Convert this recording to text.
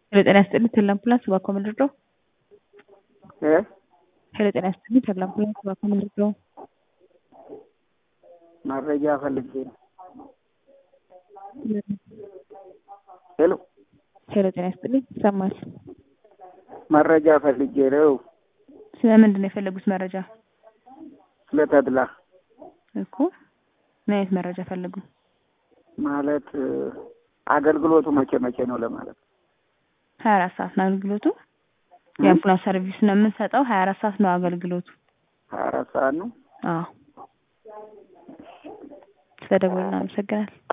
ሄሎ ጤና ይስጥልኝ ተድላ አምቡላንስ እባክዎ ምን ልርዳዎ? እ ሄሎ ጤና ይስጥልኝ ተድላ አምቡላንስ እባክዎ ምን ልርዳዎ? መረጃ ፈልጌ ነው። ሄሎ ሄሎ ጤና ይስጥልኝ ይሰማል። መረጃ ፈልጌ ነው። ስለ ምንድን ነው የፈለጉት መረጃ? ስለ ተድላ እኮ ምን አይነት መረጃ ፈለጉ? ማለት አገልግሎቱ መቼ መቼ ነው ለማለት ነው። ሀያ አራት ሰዓት ነው አገልግሎቱ። የአምቡላንስ ሰርቪስ ነው የምንሰጠው። ሀያ አራት ሰዓት ነው አገልግሎቱ። ሀያ አራት ሰዓት ነው። አዎ ስለደወሉ እናመሰግናለን።